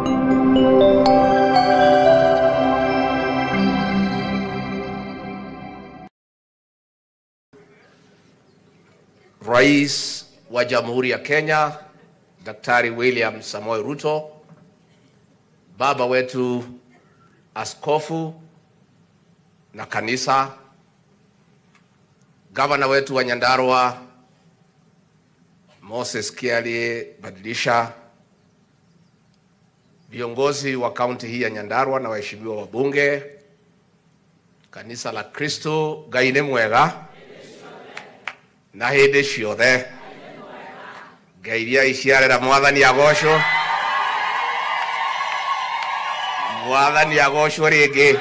Rais wa Jamhuri ya Kenya Daktari William Samoei Ruto, baba wetu askofu na kanisa, gavana wetu wa Nyandarua Moses Kiarie Badilisha, viongozi wa kaunti hii ya Nyandarua na waheshimiwa wabunge, kanisa la Kristo Ngai nĩ mwega na hĩndĩ ciothe ngai iria iciarĩra mwathani agocwo mwathani agocwo rĩngĩ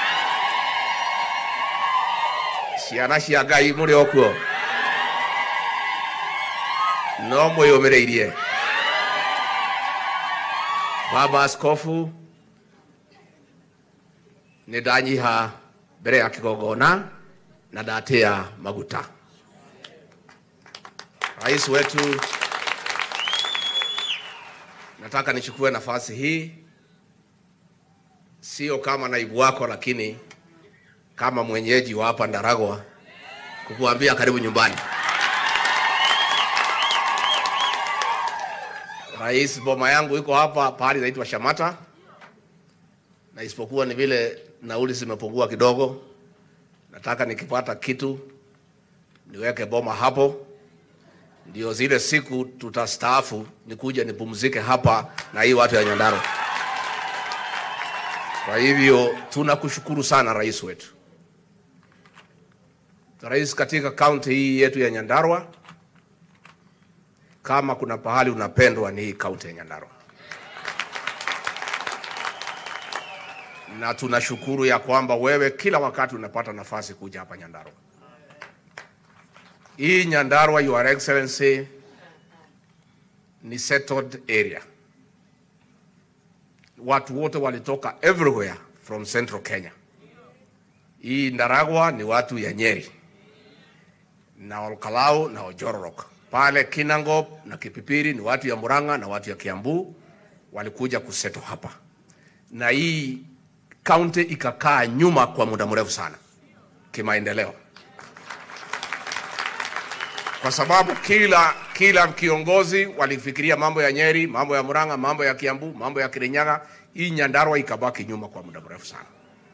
ciana cia ngai mũrĩ o kuo no mwĩyũmĩrĩirie baba askofu nĩ ndanyiha mbere ya kĩgongona na ndatĩa maguta rais wetu nataka nichukue nafasi hii sio kama naibu wako lakini kama mwenyeji wa hapa Ndaragwa kukuambia karibu nyumbani. Rais, boma yangu iko hapa pahali inaitwa Shamata, na isipokuwa ni vile nauli zimepungua kidogo, nataka nikipata kitu niweke boma hapo, ndio zile siku tutastaafu nikuja nipumzike hapa na hii watu ya Nyandarua. Kwa hivyo tunakushukuru sana rais wetu. Rais, katika kaunti hii yetu ya Nyandarua, kama kuna pahali unapendwa ni hii kaunti ya Nyandarua, na tunashukuru ya kwamba wewe kila wakati unapata nafasi kuja hapa Nyandarua. Hii Nyandarua, Your Excellency, ni settled area watu wote walitoka everywhere from central Kenya. Hii Ndaragwa ni watu ya Nyeri na Olkalau na Ojororok. Pale Kinangop na Kipipiri ni watu ya Murang'a na watu ya Kiambu walikuja kuseto hapa, na hii kaunti ikakaa nyuma kwa muda mrefu sana kimaendeleo, kwa sababu kila kila kiongozi walifikiria mambo ya Nyeri, mambo ya Murang'a, mambo ya Kiambu, mambo ya Kirinyaga. Hii Nyandarua ikabaki nyuma kwa muda mrefu sana.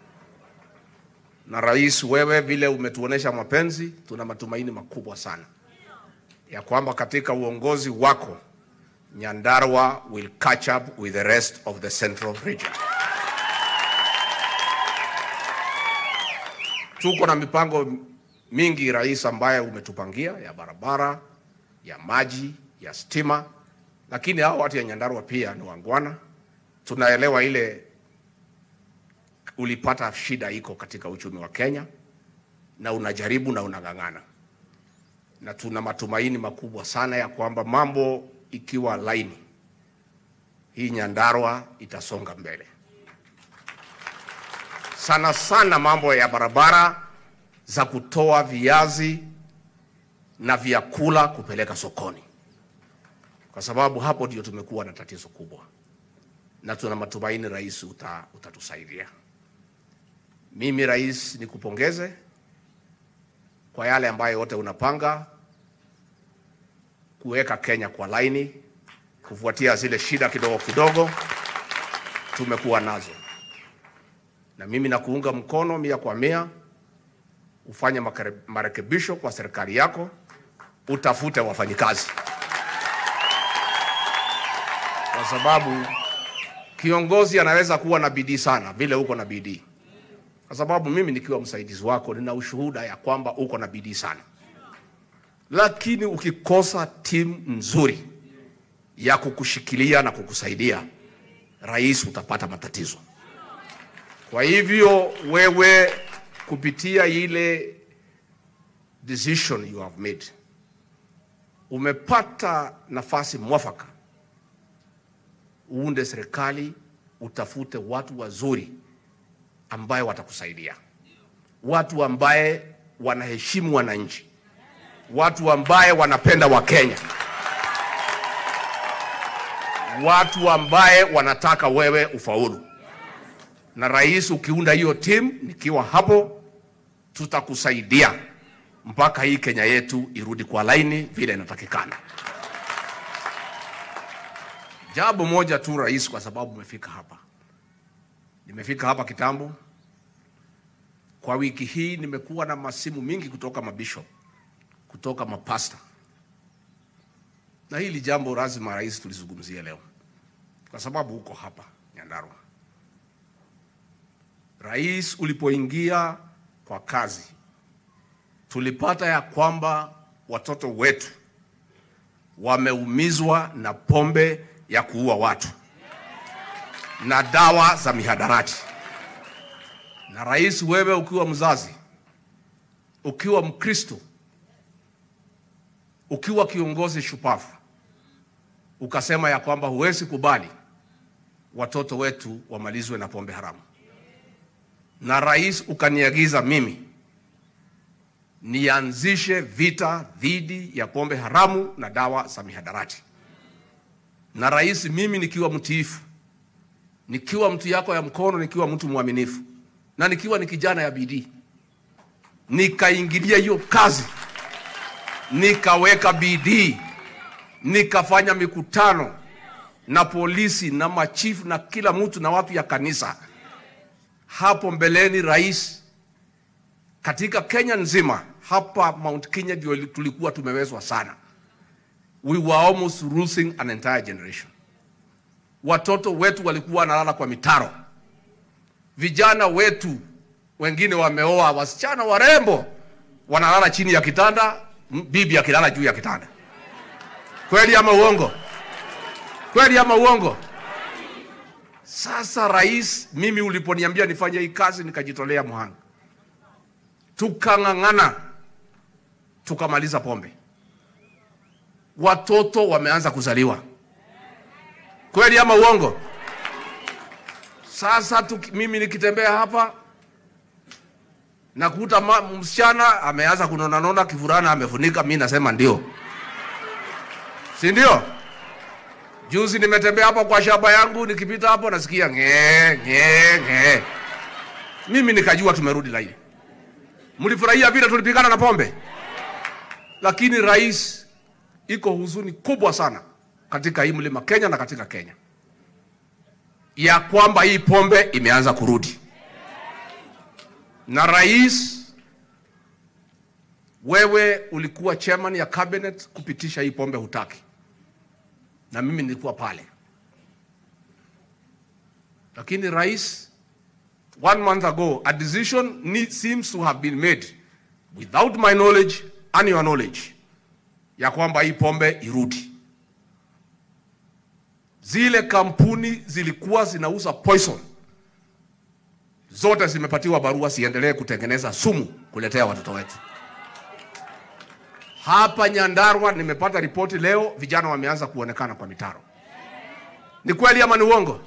Na rais, wewe vile umetuonesha mapenzi, tuna matumaini makubwa sana ya kwamba katika uongozi wako Nyandarua will catch up with the rest of the central region. Tuko na mipango mingi rais, ambaye umetupangia ya barabara, ya maji, ya stima, lakini hao watu ya Nyandarua pia ni wangwana. Tunaelewa ile ulipata shida iko katika uchumi wa Kenya, na unajaribu na unang'ang'ana, na tuna matumaini makubwa sana ya kwamba mambo ikiwa laini, hii Nyandarua itasonga mbele sana sana, mambo ya barabara za kutoa viazi na vyakula kupeleka sokoni, kwa sababu hapo ndio tumekuwa na tatizo kubwa, na tuna matumaini rais uta, utatusaidia. Mimi rais, nikupongeze kwa yale ambayo yote unapanga kuweka Kenya kwa laini, kufuatia zile shida kidogo kidogo tumekuwa nazo, na mimi nakuunga mkono mia kwa mia ufanye marekebisho kwa serikali yako, utafute wafanyikazi, kwa sababu kiongozi anaweza kuwa na bidii sana vile uko na bidii, kwa sababu mimi nikiwa msaidizi wako nina ushuhuda ya kwamba uko na bidii sana, lakini ukikosa timu nzuri ya kukushikilia na kukusaidia, rais, utapata matatizo. Kwa hivyo wewe kupitia ile decision you have made, umepata nafasi mwafaka uunde serikali, utafute watu wazuri ambaye watakusaidia, watu ambaye wanaheshimu wananchi, watu ambaye wanapenda Wakenya, watu ambaye wanataka wewe ufaulu. Na rais, ukiunda hiyo timu, nikiwa hapo, tutakusaidia mpaka hii Kenya yetu irudi kwa laini vile inatakikana. Jambo moja tu rais, kwa sababu umefika hapa, nimefika hapa kitambo. Kwa wiki hii nimekuwa na masimu mingi kutoka mabishop, kutoka mapasta, na hili jambo lazima rais tulizungumzie leo, kwa sababu uko hapa Nyandarua. Rais, ulipoingia kwa kazi, tulipata ya kwamba watoto wetu wameumizwa na pombe ya kuua watu na dawa za mihadarati. Na rais, wewe ukiwa mzazi, ukiwa Mkristo, ukiwa kiongozi shupavu, ukasema ya kwamba huwezi kubali watoto wetu wamalizwe na pombe haramu. Na rais, ukaniagiza mimi nianzishe vita dhidi ya pombe haramu na dawa za mihadarati. Na rais, mimi nikiwa mtiifu, nikiwa mtu yako ya mkono, nikiwa mtu mwaminifu na nikiwa ni kijana ya bidii, nikaingilia hiyo kazi, nikaweka bidii, nikafanya mikutano na polisi na machifu na kila mtu na watu ya kanisa. Hapo mbeleni, rais, katika Kenya nzima, hapa Mount Kenya ndio tulikuwa tumewezwa sana. We were almost losing an entire generation. Watoto wetu walikuwa wanalala kwa mitaro vijana wetu wengine wameoa wasichana warembo, wanalala chini ya kitanda, bibi akilala juu ya kitanda. Kweli ama uongo? Kweli ama uongo? Sasa rais, mimi uliponiambia nifanye hii kazi, nikajitolea mhanga, tukang'ang'ana, tukamaliza pombe, watoto wameanza kuzaliwa. Kweli ama uongo? Sasa tuki, mimi nikitembea hapa nakuta msichana ameanza kunona nona, kivurana amefunika, mi nasema ndio, si ndio? Juzi nimetembea hapa kwa shamba yangu, nikipita hapo nasikia ng'ee ng'ee ng'ee, mimi nikajua tumerudi laini. Mlifurahia vile tulipigana na pombe, lakini rais, iko huzuni kubwa sana katika hii mlima Kenya na katika Kenya ya kwamba hii pombe imeanza kurudi. Na rais, wewe ulikuwa chairman ya cabinet kupitisha hii pombe, hutaki, na mimi nilikuwa pale. Lakini rais, one month ago a decision need, seems to have been made without my knowledge and your knowledge ya kwamba hii pombe irudi zile kampuni zilikuwa zinauza poison zote zimepatiwa barua siendelee kutengeneza sumu kuletea watoto wetu. Hapa Nyandarua nimepata ripoti leo, vijana wameanza kuonekana kwa mitaro. Ni kweli ama ni uongo?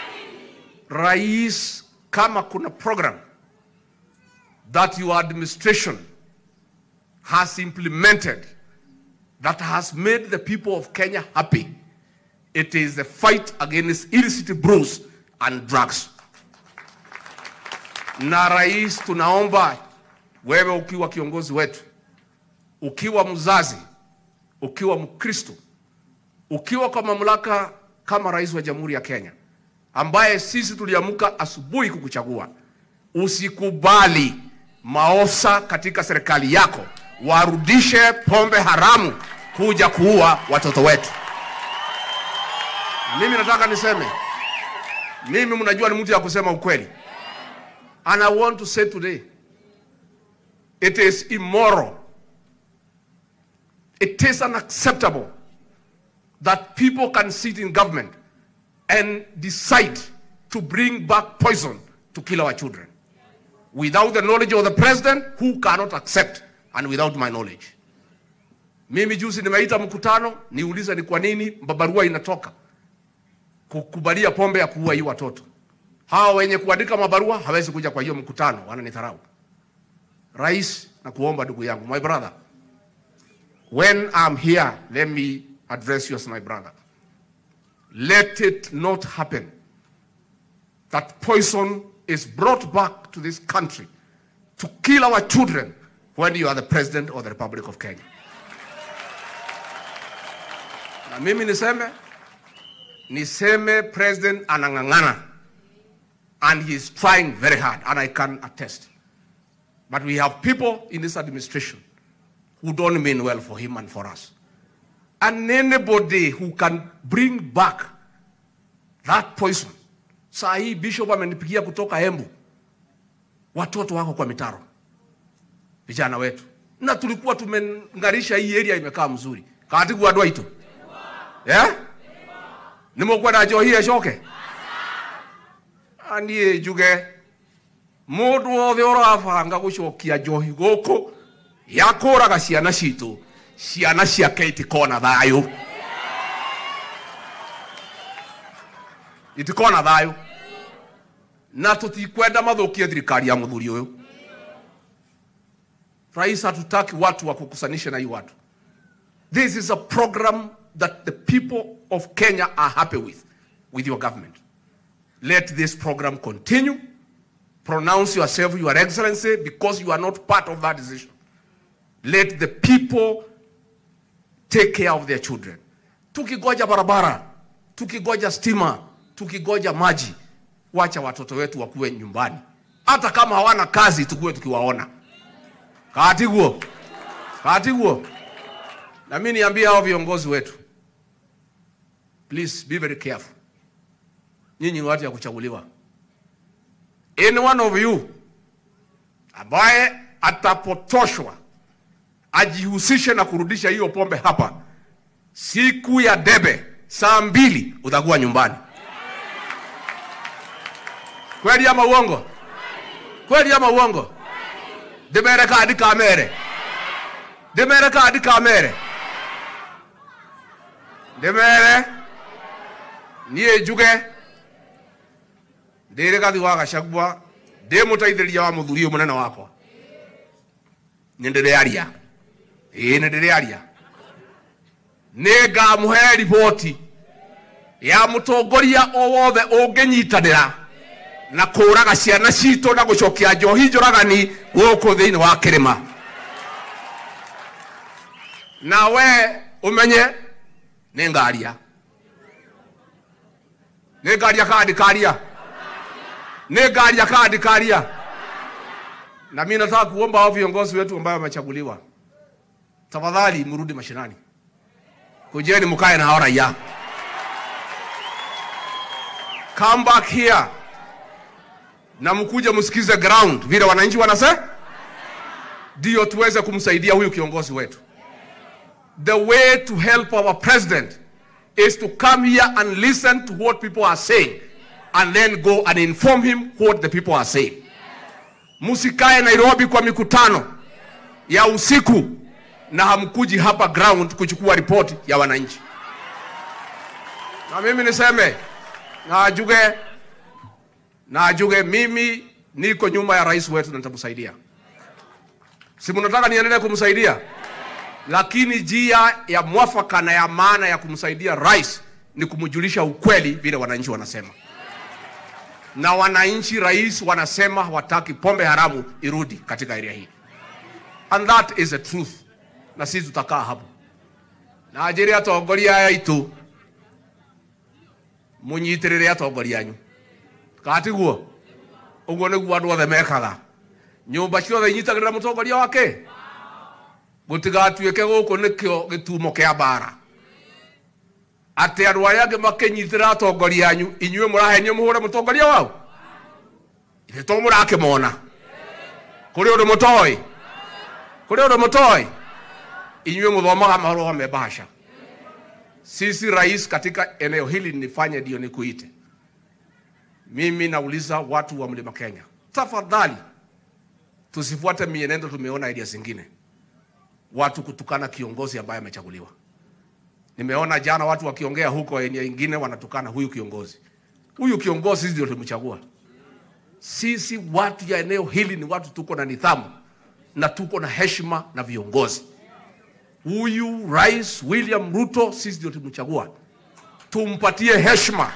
Rais, kama kuna program that your administration has implemented that has made the people of Kenya happy It is the fight against illicit brews and drugs. Na rais, tunaomba wewe ukiwa kiongozi wetu, ukiwa mzazi, ukiwa Mkristo, ukiwa kwa mamlaka kama rais wa Jamhuri ya Kenya, ambaye sisi tuliamka asubuhi kukuchagua, usikubali maofisa katika serikali yako warudishe pombe haramu kuja kuua watoto wetu. Mimi nataka niseme, mimi mnajua ni mtu ya kusema ukweli, and I want to say today it is immoral, it is unacceptable that people can sit in government and decide to bring back poison to kill our children without the knowledge of the president who cannot accept and without my knowledge. Mimi juzi nimeita mkutano niulize ni kwa nini barua inatoka kukubalia pombe ya kuua hii watoto. Hawa wenye kuandika mabarua hawezi kuja kwa hiyo mkutano, wananidharau. Rais, na kuomba ndugu yangu, my brother, when I'm here, let me address you as my brother. Let it not happen that poison is brought back to this country to kill our children when you are the president of the Republic of Kenya. Na mimi niseme niseme president anang'ang'ana and he is trying very hard and I can attest. But we have people in this administration who don't mean well for him and for us. And anybody who can bring back that poison. Saa hii bishop amenipigia kutoka Embu, watoto wako kwa mitaro, vijana wetu, na tulikuwa tumeng'arisha hii area imekaa mzuri katigu andũ aitũ yeah? nĩ mũkwenda njohi ĩcoke aniĩ njuge mũndũ wothe ũrabanga gũcokia njohi gũkũ ya kũraga ciana citũ ciana ciake itikona thayũ itikona thayũ na tutikwenda mathukie thirikari ya muthuri ũyũ rais hatutaki watu wa kukusanisha na hii watu this is a program that the people of kenya are happy with with your government let this program continue pronounce yourself your excellency because you are not part of that decision let the people take care of their children tukigoja barabara tukigoja stima tukigoja maji wacha watoto wetu wakuwe nyumbani hata kama hawana kazi tukuwe tukiwaona katiguo katiguo na mi niambie hao viongozi wetu please be very careful nyinyi ni watu ya kuchaguliwa any one of you ambaye atapotoshwa ajihusishe na kurudisha hiyo pombe hapa siku ya debe saa mbili utakuwa nyumbani kweli ama uongo kweli ama uongo ndimere kandi kamere ndimere kandi kamere ndimere niä njuge ndä rä gathi wa gacagua ndä må teithä wa må thuri å må nene wakwa nä ndä rä aria ä nä ndä rä aria nä ngamå he riboti ya må tongoria o wothe å ngä nyitanä ra na kå raga ciana citå na gå cokia njohi njå ragani gå kå thä inä wa kä rä ma na we å menye nä ngaria nä ngaria kandi karia nä ngaria kandi karia na mi nataka kuomba hao viongozi wetu ambao wamechaguliwa tafadhali mrudi mashinani kujeni mkae na hao raia come back here na mkuje msikize ground vile wananchi wanase ndio tuweze kumsaidia huyu kiongozi wetu the way to help our president is to come here and listen to what people are saying and then go and inform him what the people are saying msikae nairobi kwa mikutano ya usiku na hamkuji hapa ground kuchukua ripoti ya wananchi na mimi niseme najuge najuge mimi niko nyuma ya rais wetu na nitamsaidia si mnataka niendelee kumsaidia lakini njia ya mwafaka na ya maana ya kumsaidia rais ni kumjulisha ukweli vile wananchi wanasema na wananchi rais wanasema hawataki pombe haramu irudi katika area hii and that is the truth na sisi tutakaa hapo na njĩre atongoria aya aitũ mũnyitĩrĩre atongoria anyu katiguo ũguo nĩguo andũ othe mekaga nyũmba ciothe inyitagĩrĩra mũtongoria wake gũtigatuĩke gũkũ nĩkĩo gĩtumo kĩa mbara atĩ andũ arĩa angĩ makĩnyitĩrĩra atongoria anyu inyuĩ mũrahenio mũhũre mũtongoria wao ithe to mũrakĩmona kũrĩ ũndũ mũtoĩ kũrĩ ũndũ mũtoĩ inyuĩ mũthomaga marũa me bahasha sisi rais katika eneo hili nifanye ndio nikuite mimi nauliza watu wa mlima kenya tafadhali tusifuate mienendo tumeona area zingine watu kutukana kiongozi ambaye amechaguliwa nimeona jana watu wakiongea huko eneo ingine wanatukana huyu kiongozi huyu kiongozi sisi ndio tumchagua sisi watu ya eneo hili ni watu tuko na nidhamu na tuko na heshima na viongozi huyu rais william ruto sisi ndio tumchagua tumpatie heshima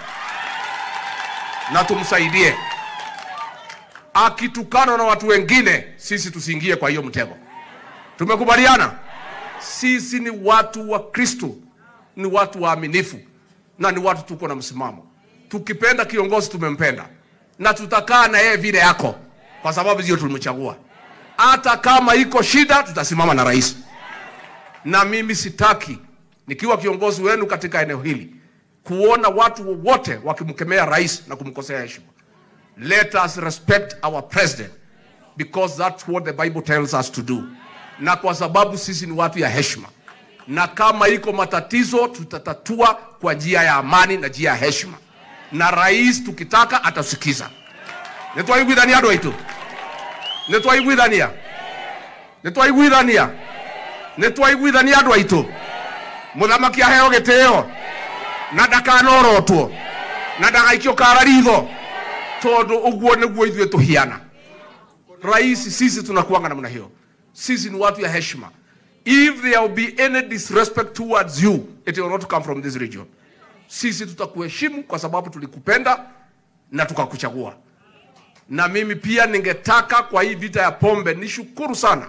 na tumsaidie. Akitukana na watu wengine, sisi tusiingie kwa hiyo mtego. Tumekubaliana? Sisi ni watu wa Kristo, ni watu waaminifu na ni watu tuko na msimamo. Tukipenda kiongozi, tumempenda na tutakaa na yeye vile yako, kwa sababu sio tulimchagua. Hata kama iko shida, tutasimama na rais. Na mimi sitaki nikiwa kiongozi wenu katika eneo hili kuona watu wowote wakimkemea rais na kumkosea heshima. Let us respect our president because that's what the Bible tells us to do, na kwa sababu sisi ni watu ya heshima, na kama iko matatizo tutatatua kwa njia ya amani na njia ya heshima, na rais tukitaka atasikiza. nitwaiguithania andu aitu nitwaiguithania nitwaiguithania nitwaiguithania andu aitu muthamaki aheo gitio na ndakanorotwo na ndagaikio kara ritho tondu uguo niguo ithuĩ tuhiana rais sisi tunakuanga namna hiyo sisi ni watu ya heshima if there will be any disrespect towards you it will not come from this region sisi tutakuheshimu kwa sababu tulikupenda na tukakuchagua na mimi pia ningetaka kwa hii vita ya pombe nishukuru sana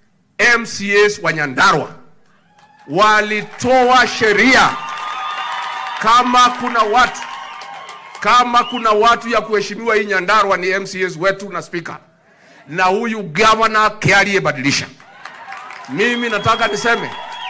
mcs wa nyandarwa walitoa sheria kama kuna watu kama kuna watu ya kuheshimiwa hii Nyandarua ni MCAs wetu na speaker na huyu governor aliyebadilisha. Mimi nataka niseme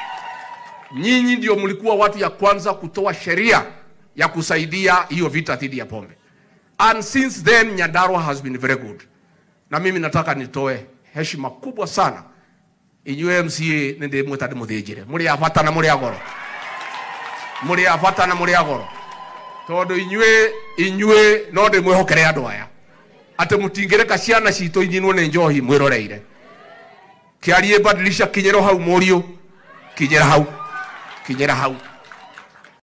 nyinyi ndio mlikuwa watu ya kwanza kutoa sheria ya kusaidia hiyo vita dhidi ya pombe, and since then Nyandarua has been very good. Na mimi nataka nitoe heshima kubwa sana inyuĩ MCA nĩ ndĩmwĩta ndĩmũthĩnjĩre mũrĩ a bata na mũrĩ a goro mũrĩ a bata na mũrĩ a goro tondũ inyuĩ inyuĩ no ndĩmwĩhokere andũ aya atĩ mũtingĩreka ciana citũ inyinwo nĩ njohi mwĩroreire kĩarie badilisha kinyĩra hau mũriũ kinyĩra hau kinyĩra hau